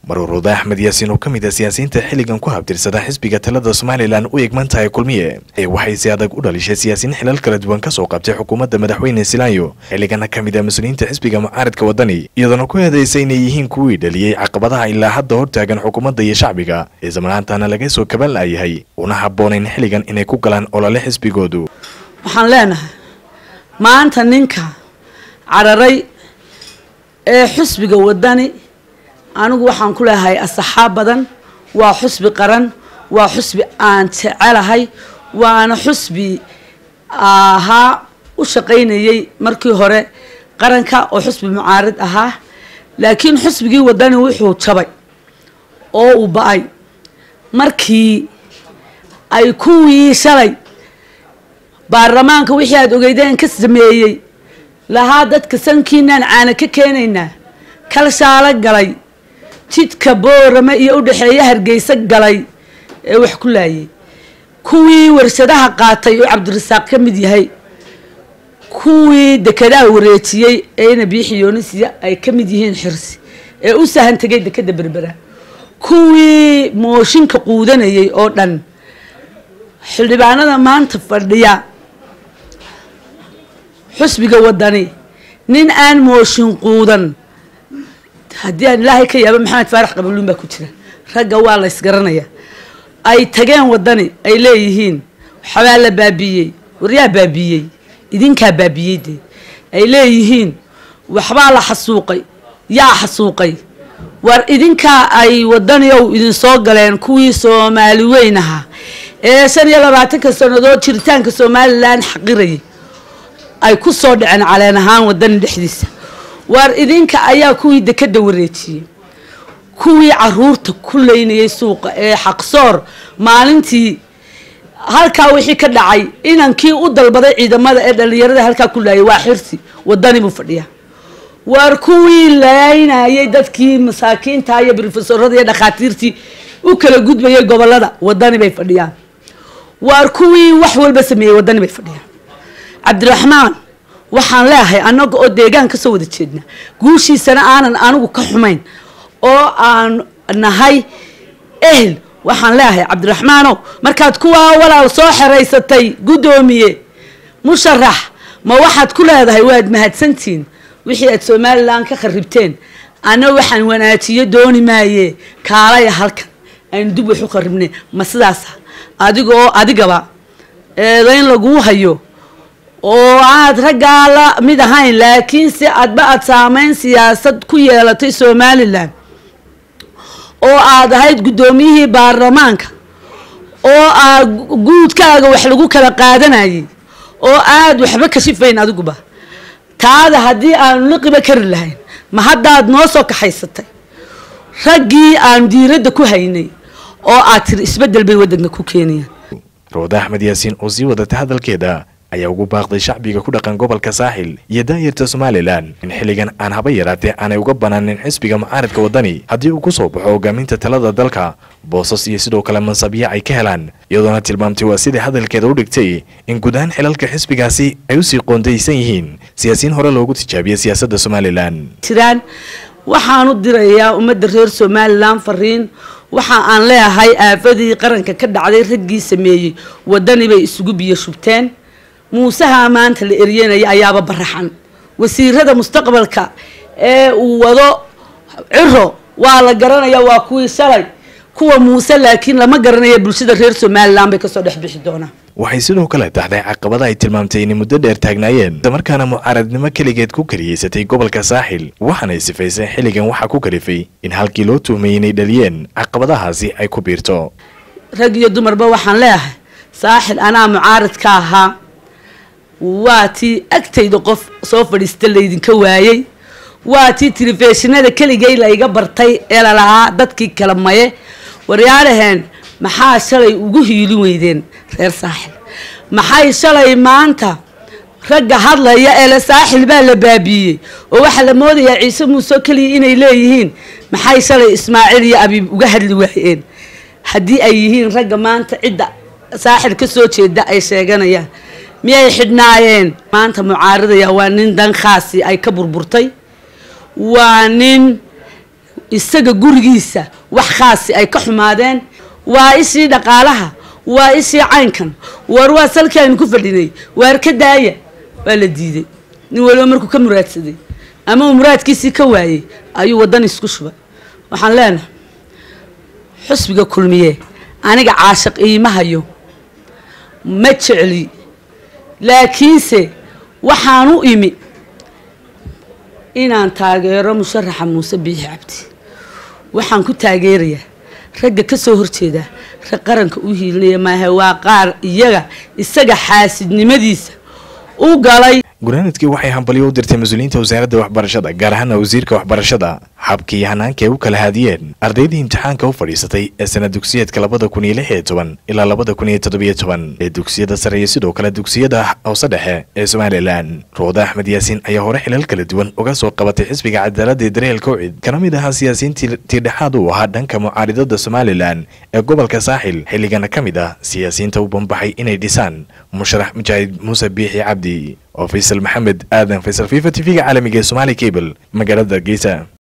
maruuruuda axmed yaasiin oo ka mid ah siyaasiyiinta xilligan ku habtirsada xisbiga talada somalilan u egman tahay kulmiye ee waxay si adag u dhalishay siyaasiyiin xilal kala duwan ka soo qabtay xukuumadda madaxweyne silaayo xilligana ka mid ah mas-uuliyiinta xisbiga mucaaridka wadani iyadoona ku eedaysay inay yihiin kuwii dhaliyey caqabadaha ilaa hadda hortaagan xukuumadda iyo shacbiga ee zamanaantana laga soo kaban laayahay una habboonayn xilligan inay ku galaan olole xisbigoodu waxaan leenahay maanta ninka cararay ee xusbiga wadani anigu waxaan ku leeyahay asaxaab badan waa xusbi qaran waa xusbi aan jecelahay waana xusbi ahaa u shaqaynayay markii hore qaranka oo xusbi mucaarid ahaa laakiin xusbigii wadani wuxuu jabay oo uu ba-ay markii ay kuwii shalay baarlamaanka wixii aada ogeydeen ka sameeyey lahaa dadka sankiinaan caana ka keenaynaa kalshaalo galay jidka boorame iyo udhexeeya hargeysa galay ee wax ku laayay kuwii warshadaha qaatay oo cabdirasaaq ka mid yahay kuwii dekedaha wareejiyey ee ina biixiyoonisya ay ka mid yihiin xirsi ee u sahan tegay dekeda berbera kuwii mooshinka quudanayay oo dhan xildhibaanada maanta fadhiya xusbiga wadani nin aan mooshin quudan haddii aan ilaahay ka yaaba maxamed faarax qabaluun baa ku jira ragga waa la ysgaranaya ay tageen wadani ay leeyihiin waxbaa la baabiiyey waryaa baabiiyey idinkaa baabiyey dee ay leeyihiin waxbaa la xasuuqay yaa xasuuqay war idinkaa ay wadani ow idinsoo galeen kuwii soomaali weyn ahaa ee shan iyo labaatanka sannadood jiritaanka somalilan xaqirayay ay ku soo dhaceen caleen ahaan wadani dhexdiisa waar idinka ayaa kuwii dekeda wareejiyey kuwii caruurta ku leynayay suuqa ee xaqsoor maalintii halkaa wixii ka dhacay inankii u dalbaday ciidamada ee dhalinyarada halkaa ku laayay waa xirsi wadani buu fadhiyaa waar kuwii laynayay dadkii masaakiinta iyo brofesorada iyo dhakhaatiirtii u kala gudbayay gobolada wadani bay fadhiyaan waar kuwii wax walba sameeyey wadani bay fadhiyaan cabdiraxmaan waxaan leeyahay annaga oo deegaan kasoo wada jeedna guushiisana aanan anigu ka xumayn oo aan nahay ehel waxaan leeyahay cabdiraxmaanow markaad kuwaa walaal soo xeraysatay guddoomiye musharax ma waxaad ku leedahay waad mahadsantihiin wixii aad somalilan ka kharibteen ana waxaan wanaajiyo dooni maaye kaalaya halkan aynu dib wax u kharibnay ma sidaasa adigoo adigaba eedayn laguu hayo oo aad raggaa la mid ahayn laakiinse adba aad saameyn siyaasad ku yeelatay somalilan oo aad ahayd guddoomiyihii baarlamaanka oo aad guudkaaga wax lagu kala qaadanayay oo aad waxba kashifayn adiguba taada haddii aanu liqiba kari lahayn ma haddaad noo soo kaxaysatay raggii aan diiradda ku haynay oo aad tiri isbeddel bay waddanka ku keenayaan rawda axmed yaasiin oo sii wadatay hadalkeeda ayaa ugu baaqday shacbiga ku dhaqan gobolka saaxil iyo daayarta somalilan in xilligan aan haba yaraatee aanay uga banaanin xisbiga mucaaridka wadani haddii uu ku soo baxo hogaaminta talada dalka boosas iyo sidoo kale mansabyo ay ka helaan iyadoona tilmaamtay waa sidai hadalkeeda u dhigtay in guud ahaan xilalka xisbigaasi ay usii qoondaysan yihiin siyaasiyiin hore loogu tijaabiyey siyaasadda somalilan jiraan waxaan u dirayaa ummadda reer somalilan fariin waxa aan leeyahay aafadii qaranka ka dhacday raggii sameeyey wadani bay isugu biyo shubteen muusaha maanta la eryanaya ayaaba baraxan wasiirada mustaqbalka ee uu wado ciro waa la garanaya waa kuwii shalay kuwa muuse laakiin lama garanaya bulshada reer somalilan bay kasoo dhex bixi doonaa waxay sidoo kale taxday caqabada ay tilmaamtay inay muddo dheer taagnaayeen islamarkaana mucaaradnimo keligeed ku kariyeysatay gobolka saaxil waxaanay sifaysay xilligan waxaa ku kalifay in halkii loo tuhmayay inay dhaliyeen caqabadahaasi ay ku biirto rag iyo dumarba waxaan leeyahay saaxil anaa mucaarid ka ahaa waa tii agtayda qof soo fadhiista laydinka waayey waa tii telefishinada keligay layga bartay ee lalahaa dadkii kala maye waryaadhaheen maxaa shalay ugu hiilin weydeen reer saaxil maxay shalay maanta ragga hadlaya ee le saaxil baa la baabiiyey oo waxaa la moodayaa ciise muuse keliya inay leeyihiin maxay shalay ismaaciil iyo abiib uga hadli waayeen haddii ay yihiin ragga maanta cidda saaxil ka soo jeeda ay sheeganayaan miyay xidhnaayeen maanta mucaaridaya waa nin dan khaasi ay ka burburtay waa nin isaga gurigiisa wax khaasi ay ka xumaadeen waa ishii dhaqaalaha waa ishii caynkan war waa salkii aynu ku fadhinay waar ka daaya waa la diiday nin waliba markuu ka muraadsaday ama uu muraadkiisii ka waayey ayuu waddan isku shubay waxaan leenahay xusbiga kulmiye aniga caashiq iima hayo ma jecli laakiinse waxaan u imi inaan taageero musharaxa muuse biixi cabdi waxaan ku taageerayaa ragga ka soo horjeeda rag qaranka u hiilinaya maahe waa qaar iyaga isaga xaasidnimadiisa u galay gunaanadkii waxay hambalyo u dirtay mas-uuliyiinta wasaaradda waxbarashada gaar ahaana wasiirka waxbarashada habkii hanaanka ay u kala haadiyeen ardaydii imtixaanka u fadhiisatay ee sana dugsiyeedka labada kun iyo lix iyo toban ilaa labada kun iyo toddobiyo toban ee dugsiyada sare iyo sidoo kale dugsiyada hoose dhexe ee somalilan rooda axmed yaasiin ayaa hore xilal kala duwan uga soo qabatay xisbiga cadaaladda ee daryeel kowcid kana mid ahaa siyaasiyiintii tiidhexaad u ahaa dhanka mucaaridada somalilan ee gobolka saaxil xilligana ka mid ah siyaasiyiinta u banbaxay inay dhisaan musharax mujaahid muuse biixi cabdi oo faysal maxamed aadan faysal fifa t v-ga caalamiga ee somaali cable magaalada hargeysa